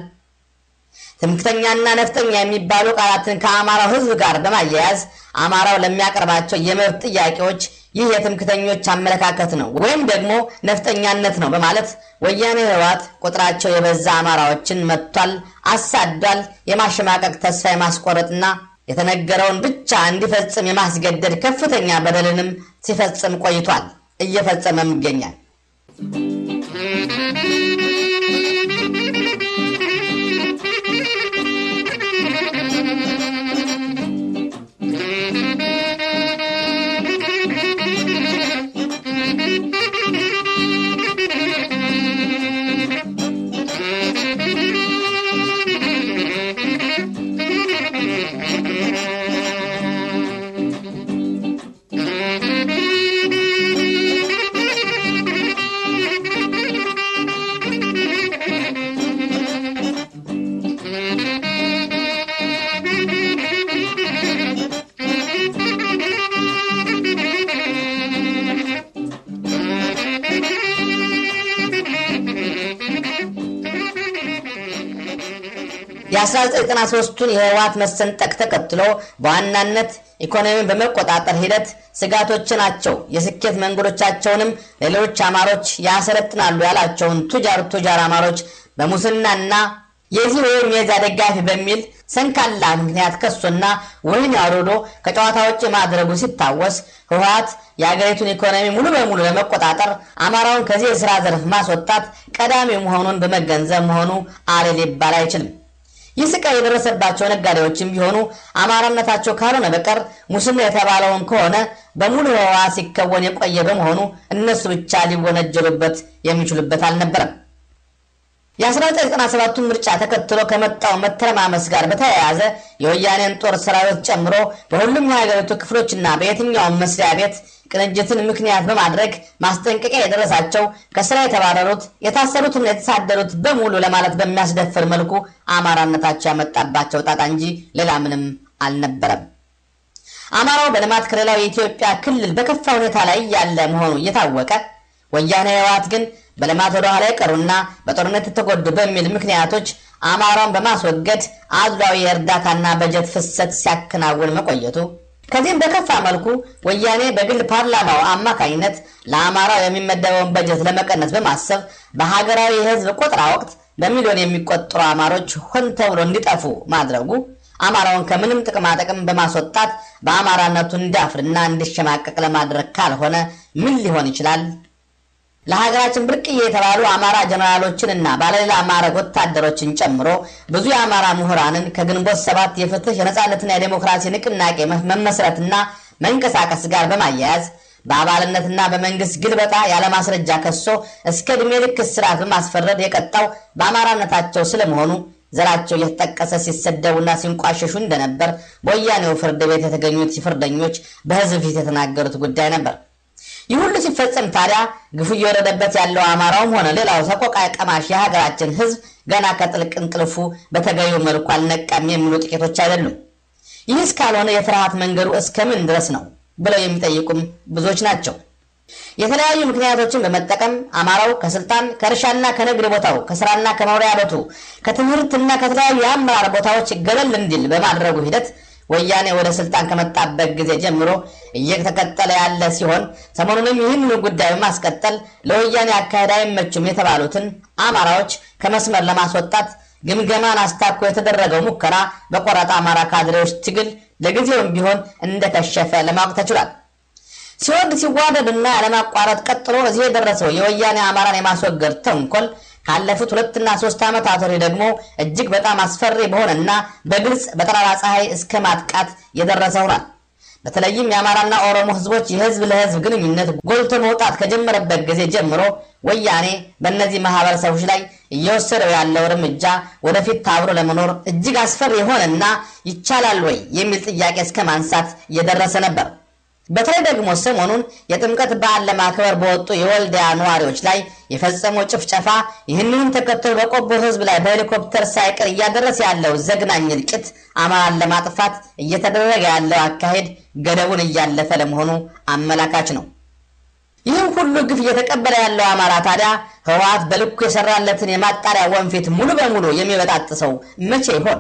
Speaker 2: ትምክተኛና ነፍጠኛ የሚባሉ ቃላትን ከአማራው ህዝብ ጋር በማያያዝ አማራው ለሚያቀርባቸው የመብት ጥያቄዎች ይህ የትምክተኞች አመለካከት ነው ወይም ደግሞ ነፍጠኛነት ነው በማለት ወያኔ ህወሓት ቁጥራቸው የበዛ አማራዎችን መጥቷል፣ አሳዷል፣ የማሸማቀቅ ተስፋ የማስቆረጥና የተነገረውን ብቻ እንዲፈጽም የማስገደድ ከፍተኛ በደልንም ሲፈጽም ቆይቷል፣ እየፈጸመም ይገኛል። የ1993ቱን የህወሓት መሰንጠቅ ተከትሎ በዋናነት ኢኮኖሚን በመቆጣጠር ሂደት ስጋቶች ናቸው፣ የስኬት መንገዶቻቸውንም ሌሎች አማሮች ያሰለጥናሉ ያላቸውን ቱጃር ቱጃር አማሮች በሙስናና የዚህ ወይም የዛ ደጋፊ በሚል ሰንካላ ምክንያት ከሶና ወህኒ አውርዶ ከጨዋታ ውጭ ማድረጉ ሲታወስ ህወሓት የአገሪቱን ኢኮኖሚ ሙሉ በሙሉ ለመቆጣጠር አማራውን ከዚህ የስራ ዘርፍ ማስወጣት ቀዳሚ መሆኑን በመገንዘብ መሆኑ አሌ ሊባል አይችልም። ይህ ስቃይ የደረሰባቸው ነጋዴዎችም ቢሆኑ አማራነታቸው ካልሆነ በቀር ሙስና የተባለውን ከሆነ በሙሉ ህወሓት ሲከወን የቆየ በመሆኑ እነሱ ብቻ ሊወነጀሉበት የሚችሉበት አልነበረም። የ1997ቱን ምርጫ ተከትሎ ከመጣው መተረማመስ ጋር በተያያዘ የወያኔን ጦር ሰራዊት ጨምሮ በሁሉም የሀገሪቱ ክፍሎችና በየትኛውም መስሪያ ቤት ቅንጅትን ምክንያት በማድረግ ማስጠንቀቂያ የደረሳቸው ከስራ የተባረሩት የታሰሩትና የተሳደሩት በሙሉ ለማለት በሚያስደፍር መልኩ አማራነታቸው ያመጣባቸው ጣጣ እንጂ ሌላ ምንም አልነበረም። አማራው በልማት ከሌላው የኢትዮጵያ ክልል በከፋ ሁኔታ ላይ ያለ መሆኑ እየታወቀ ወያኔ ህወሓት ግን በልማት ወደ ኋላ የቀሩና በጦርነት የተጎዱ በሚል ምክንያቶች አማራውን በማስወገድ አድሏዊ የእርዳታና በጀት ፍሰት ሲያከናውን መቆየቱ ከዚህም በከፋ መልኩ ወያኔ በግል ፓርላማው አማካኝነት ለአማራው የሚመደበውን በጀት ለመቀነስ በማሰብ በሀገራዊ የህዝብ ቆጠራ ወቅት በሚሊዮን የሚቆጠሩ አማሮች ሆን ተብሎ እንዲጠፉ ማድረጉ አማራውን ከምንም ጥቅማ ጥቅም በማስወጣት በአማራነቱ እንዲያፍርና እንዲሸማቀቅ ለማድረግ ካልሆነ ምን ሊሆን ይችላል? ለሀገራችን ብርቅዬ የተባሉ አማራ ጀነራሎችንና ባለሌላ ማዕረግ ወታደሮችን ጨምሮ ብዙ የአማራ ምሁራንን ከግንቦት ሰባት የፍትህ የነጻነትና የዴሞክራሲ ንቅናቄ መመስረትና መንቀሳቀስ ጋር በማያያዝ በአባልነትና በመንግስት ግልበጣ ያለማስረጃ ከሶ እስከ ዕድሜ ልክ እስራት በማስፈረድ የቀጣው በአማራነታቸው ስለመሆኑ ዘራቸው እየተጠቀሰ ሲሰደቡና ሲንቋሸሹ እንደነበር በወያኔው ፍርድ ቤት የተገኙት ፍርደኞች በህዝብ ፊት የተናገሩት ጉዳይ ነበር። ይህ ሁሉ ሲፈጸም ታዲያ ግፉ እየወረደበት ያለው አማራውም ሆነ ሌላው ሰቆቃ ቀማሽ የሀገራችን ህዝብ ገና ከጥልቅ እንቅልፉ በተገቢው መልኩ አልነቃም የሚሉ ጥቂቶች አይደሉም። ይህ እስካልሆነ የፍርሃት መንገዱ እስከምን ድረስ ነው ብለው የሚጠይቁም ብዙዎች ናቸው። የተለያዩ ምክንያቶችን በመጠቀም አማራው ከስልጣን ከእርሻና ከንግድ ቦታው ከስራና ከመኖሪያ ቤቱ ከትምህርትና ከተለያዩ የአመራር ቦታዎች ገለል እንዲል በማድረጉ ሂደት ወያኔ ወደ ስልጣን ከመጣበት ጊዜ ጀምሮ እየተቀጠለ ያለ ሲሆን ሰሞኑንም ይህንኑ ጉዳይ በማስቀጠል ለወያኔ አካሄድ አይመቹም የተባሉትን አማራዎች ከመስመር ለማስወጣት ግምገማን አስታኮ የተደረገው ሙከራ በቆራጣ አማራ ካድሬዎች ትግል ለጊዜውም ቢሆን እንደከሸፈ ለማወቅ ተችሏል። ሲወርድ ሲዋረድና ያለማቋረጥ ቀጥሎ እዚህ የደረሰው የወያኔ አማራን የማስወገድ ተንኮል ካለፉት ሁለትና ሶስት ዓመታት ወዲህ ደግሞ እጅግ በጣም አስፈሪ በሆነና በግልጽ በጠራራ ፀሐይ እስከ ማጥቃት የደረሰ ሆኗል። በተለይም የአማራና ኦሮሞ ህዝቦች የህዝብ ለህዝብ ግንኙነት ጎልቶ መውጣት ከጀመረበት ጊዜ ጀምሮ ወያኔ በእነዚህ ማህበረሰቦች ላይ እየወሰደው ያለው እርምጃ ወደፊት ታብሮ ለመኖር እጅግ አስፈሪ የሆነና ይቻላል ወይ የሚል ጥያቄ እስከ ማንሳት እየደረሰ ነበር። በተለይ ደግሞ ሰሞኑን የጥምቀት በዓል ለማክበር በወጡ የወልዲያ ነዋሪዎች ላይ የፈጸመው ጭፍጨፋ ይህንንም ተከትሎ በቆቦ ህዝብ ላይ በሄሊኮፕተር ሳይቀር እያደረሰ ያለው ዘግናኝ እልቂት አማራን ለማጥፋት እየተደረገ ያለው አካሄድ ገደቡን እያለፈ ለመሆኑ አመላካች ነው። ይህም ሁሉ ግፍ እየተቀበለ ያለው አማራ ታዲያ ህወሓት በልኩ የሰራለትን የማጣሪያ ወንፊት ሙሉ በሙሉ የሚበጣጥሰው መቼ ይሆን?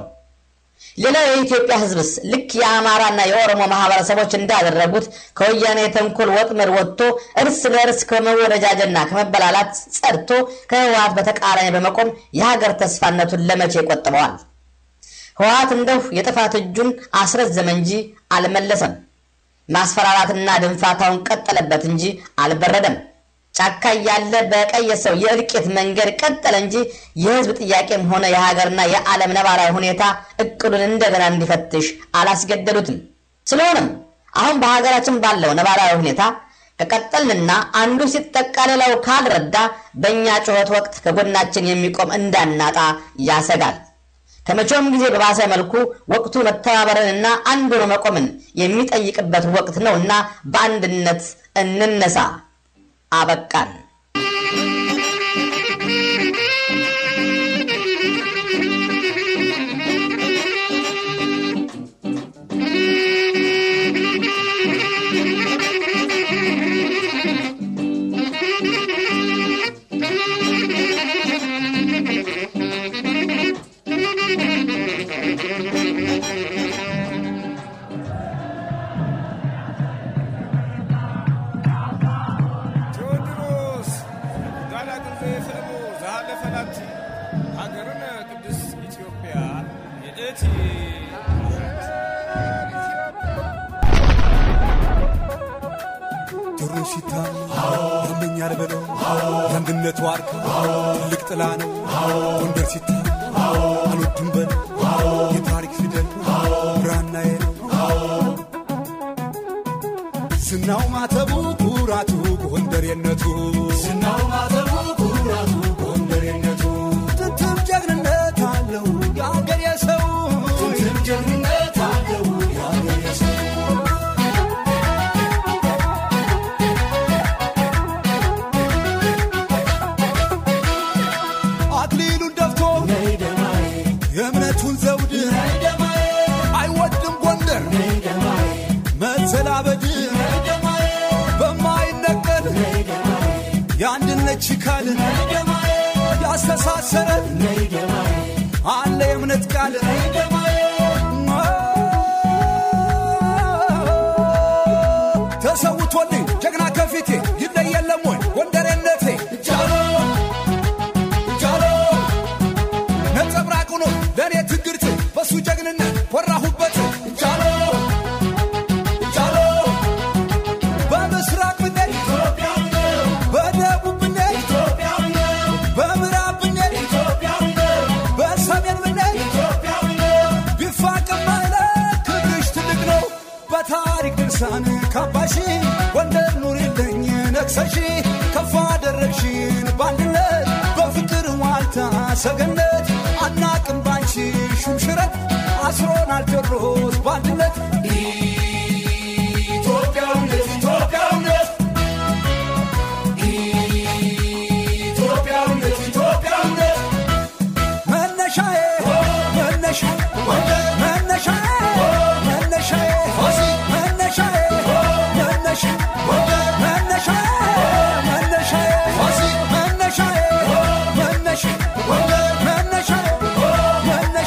Speaker 2: ሌላው የኢትዮጵያ ህዝብስ ልክ የአማራና የኦሮሞ ማህበረሰቦች እንዳደረጉት ከወያኔ የተንኮል ወጥመድ ወጥቶ እርስ ለእርስ ከመወደጃጀና ከመበላላት ጸድቶ ከህወሓት በተቃራኒ በመቆም የሀገር ተስፋነቱን ለመቼ ይቆጥበዋል? ህወሓት እንደው የጥፋት እጁን አስረዘመ እንጂ አልመለሰም። ማስፈራራትና ድንፋታውን ቀጠለበት እንጂ አልበረደም። ጫካ እያለ በቀየሰው የእልቂት መንገድ ቀጠለ እንጂ የህዝብ ጥያቄም ሆነ የሀገርና የዓለም ነባራዊ ሁኔታ እቅዱን እንደገና እንዲፈትሽ አላስገደዱትም። ስለሆነም አሁን በሀገራችን ባለው ነባራዊ ሁኔታ ከቀጠልንና አንዱ ሲጠቃ ሌላው ካልረዳ በእኛ ጩኸት ወቅት ከጎናችን የሚቆም እንዳናጣ ያሰጋል። ከመቼውም ጊዜ በባሰ መልኩ ወቅቱ መተባበርንና አንድ ሆኖ መቆምን የሚጠይቅበት ወቅት ነውና በአንድነት እንነሳ። አበቃን።
Speaker 11: ቴዎድሮስ ጋላግዜ ፍልሙ ዝሃለፈላቲ ሃገርነ ቅዱስ ኢትዮጵያ የእቲ
Speaker 3: ጆሮ ሲታም ያመኛል በለው የአንድነቱ ዋርካ ትልቅ ጥላ ነው ጎንደር ሲታም አልወድም በለው የታሪክ ፊደል ብራናዬ ነው ዝናው ማተቡ ኩራቱ ጎንደሬነቱ ዝናው ማተቡ ኩራቱ ጎንደሬነቱ የአንድነት ችካል ያስተሳሰረ አለ የእምነት ቃል ተሰውቶልኝ ጀግና ከፊቴ ይለየለም ወይ ጎንደሬነቴ ጃሎ ጃሎ ነጸብራቅ ሆኖ ለእኔ ትግርት በሱ ጀግንነት ወራሁበት ጃሎ ጃሎ በምስራቅ ብንሄድ በደቡብ ብንሄድ በምዕራብ ብንሄድ በሰሜን ብንሄድ ቢፋቅም አይለቅ ክብርሽ ትልቅ ነው በታሪክ ድርሳን ካባሺ ጎንደር ኑሪልኝ ነግሰሺ ከፍ አደረግሽን በአንድነት በፍቅር ዋልታ ሰገነት አናቅም ባንቺ ሹምሽረት አስሮናል ቴዎድሮስ በአንድነት ኢትዮጵያውነት ኢትዮጵያውነት ኢትዮጵያውነት ኢትዮጵያውነት መነሻዬ መነሻ መነሻዬ መነሻዬ መነሻዬ መነሻ መነሻዬ መነሻዬ መነሻዬ መነሻ መነሻዬ መነሻ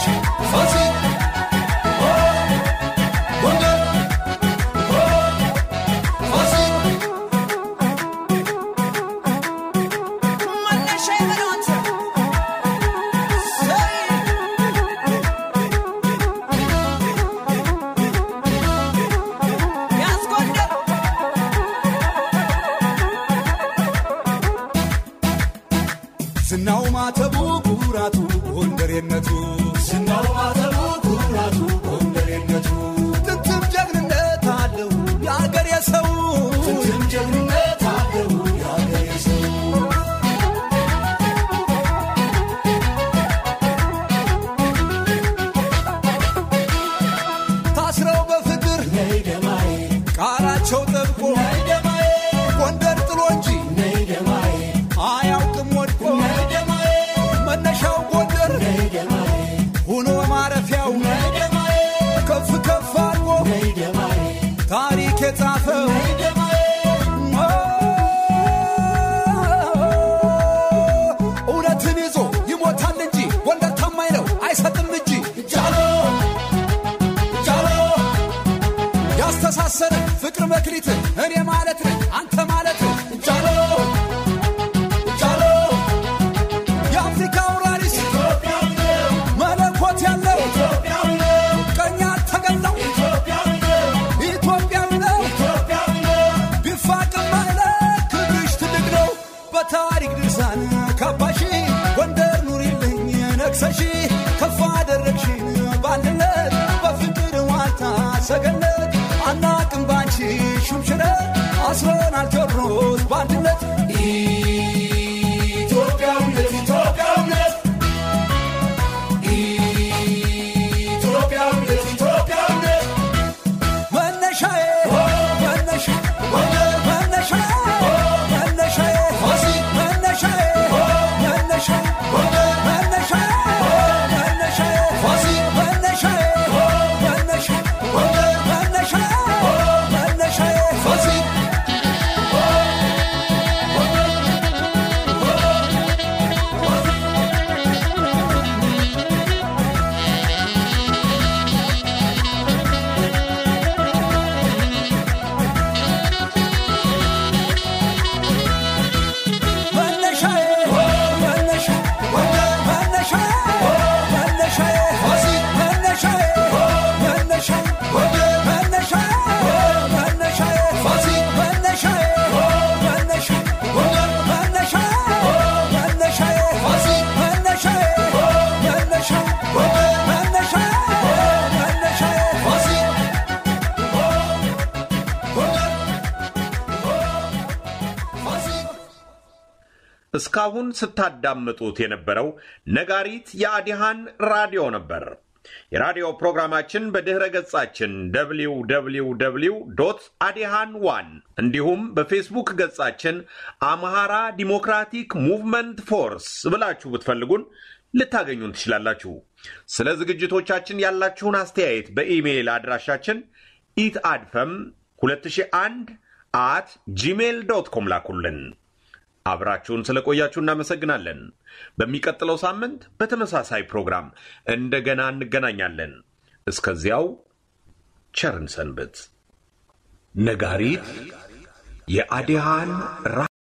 Speaker 3: ዝናው ማተቡ ኩራቱ ጎንደሬነቱ ዝናው ማተቡ ኩራቱ ጎንደሬነቱ ጥንትም ጀግንነት አለው የአገር የሰው ጥንትም ጀግንነት አለው የአገር የሰው ታስረው በፍቅር ቃላቸው ጠብቆ ጎንደር ጥሎ እንጂ አያውቅም ወድቆ መነሻው ጎንደር ሆኖ ማረፊያው ከፍ ከፍ አድርጎ ታሪክ የጻፈው እውነትን ይዞ ይሞታል እንጂ ጎንደር ታማኝ ነው አይሰጥም እጅ ጃሎ ጃሎ ያስተሳሰረ ፍቅር መክሊት እኔ ማለት ነኝ አንተ ማለት ጃሎ ጃሎ የአፍሪካ አውራሪስ መለኮት ያለው ቀኛ ተገለው ኢትዮጵያዊ ነው ቢፋቅም አይለ ክብርሽ ትልቅ ነው በታሪክ ድርሳን ካባሺ ጎንደር ኑሪልኝ ነግሰሺ ከፍ አደረግሽን በአንድነት በፍቅር ዋልታ ሰገነት አናቅም ባንቺ ሹምሽረት አስሮናል ቴዎድሮስ በአንድነት ኢትዮጵያዊነት ኢትዮጵያዊነት ኢትዮጵያዊነት ኢትዮጵያዊነት መነሻዬ መነሻ መነሻዬ መነሻዬ መነሻዬ መነሻ መነሻዬ መነሻዬ መነሻዬ መነሻ መነሻዬ መነሻዬ
Speaker 1: እስካሁን ስታዳምጡት የነበረው ነጋሪት የአዲሃን ራዲዮ ነበር። የራዲዮ ፕሮግራማችን በድኅረ ገጻችን www አዲሃን ዋን እንዲሁም በፌስቡክ ገጻችን አምሃራ ዲሞክራቲክ ሙቭመንት ፎርስ ብላችሁ ብትፈልጉን ልታገኙን ትችላላችሁ። ስለ ዝግጅቶቻችን ያላችሁን አስተያየት በኢሜይል አድራሻችን ኢት አድፈም 2001 አት ጂሜል ዶት ኮም ላኩልን። አብራችሁን ስለቆያችሁ እናመሰግናለን። በሚቀጥለው ሳምንት በተመሳሳይ ፕሮግራም እንደገና እንገናኛለን። እስከዚያው ቸርን ሰንብት። ነጋሪት የአዲሃን ራ